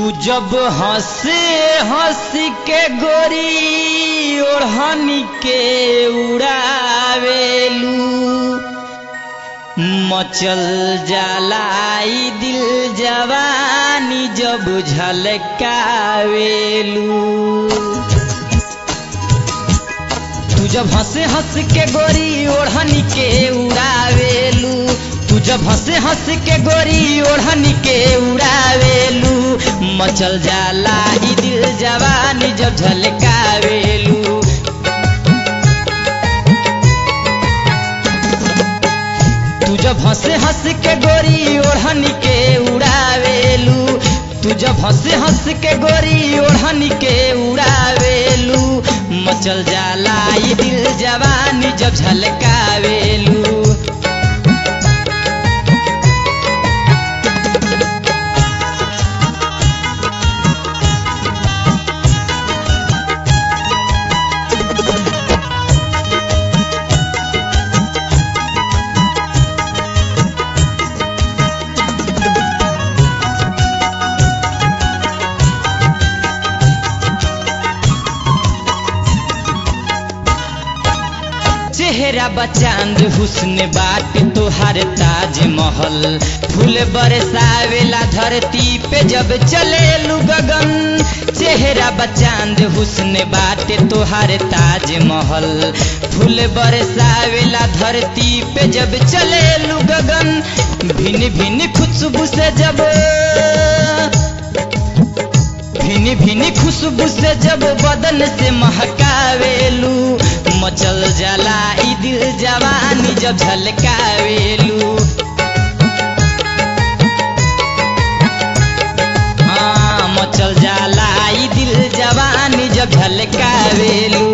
तू जब हंसे हंस के गोरी ओढ़नी के उड़ावेलू मचल जलाई दिल जवानी जब झलकावेलू तू जब हंसे हंस के गोरी ओढ़नी के उड़ावेलू तू जब हंसे हंस के गोरी ओढ़नी के उड़ावेलू मचल जाला ई दिल जवानी जब झलकावेलू तू जब हंसे हंस के गोरी ओढ़नी के उड़ावेलू तू जब हंसे हंस के गोरी ओढ़नी के उड़ावेलू मचल जाला ई दिल जवानी जब झलकावेलू चेहरा बचांद हुस्न बाट तोहार ताज महल फूल बरसावेला धरती पे जब चले गगन चेहरा बचांद हुस्न बाट तोहार ताज महल फूल बरसावेला धरती पे जब चले गगन भिन्न भिन्न खुशबू से जब भिनी भिनी खुशबू से जब बदन से महकावेलू मचल जाला ई दिल जवानी जब झलकावेलू हाँ मचल जाला ई दिल जवानी जब झलकावेलू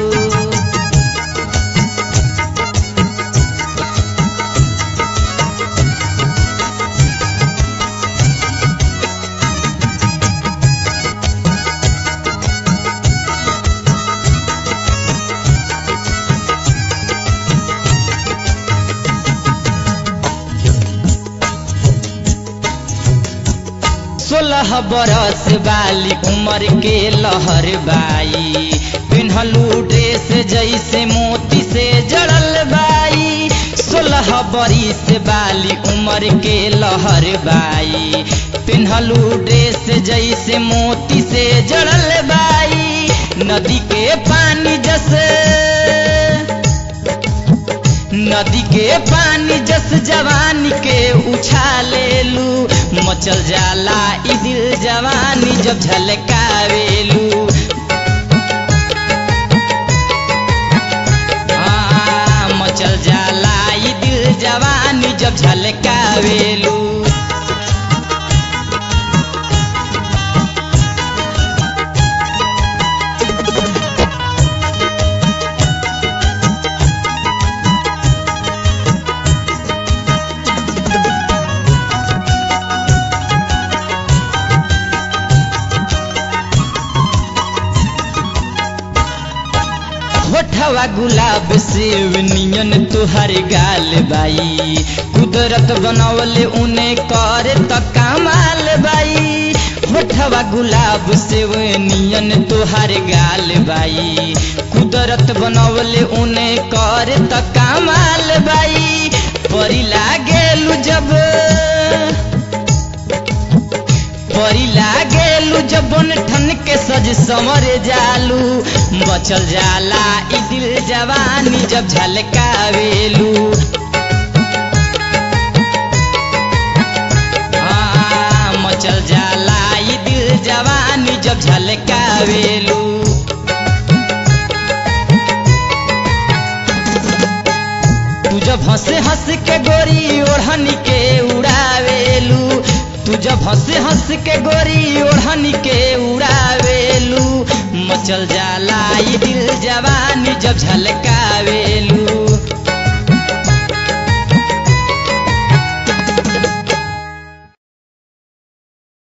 सोलह बरस वाली उम्र के लहर बाई पिन्हलू ड्रेस जैसे मोती से जड़ल बाई सोलह बरिस वाली उम्र के लहर बाई पिन्हलू ड्रेस जैसे मोती से जड़ल बाई नदी के पानी जैसे नदी के पानी जस जवानी के उछालेलू मचल जाला ई दिल जवानी जब झलकावेलू हाँ, मचल जाला ई दिल जवानी जब झलकावेलू होठवा गुलाब सेव नियन तुहर गाल बाई कुदरत बनवले उने कर त कमाल बाई होठवा गुलाब सेव नियन तुहर गाल बाई कुदरत बनवले उने कर त कमाल बाई परी लागेलु जब परी लागेलू जब ठन के सज समर जालू बचल जाला ई दिल जवानी जब झलकावेलू हाँ, मचल जाला ई दिल जवानी जब झलकावेलू तू जब हंसे हंस के गोरी ओढ़नी के उड़ावेलू तू जब हंसे हंस के गोरी ओढ़नी के उड़ावेलू मचल जाला ई दिल जवानी जब झलकावेलू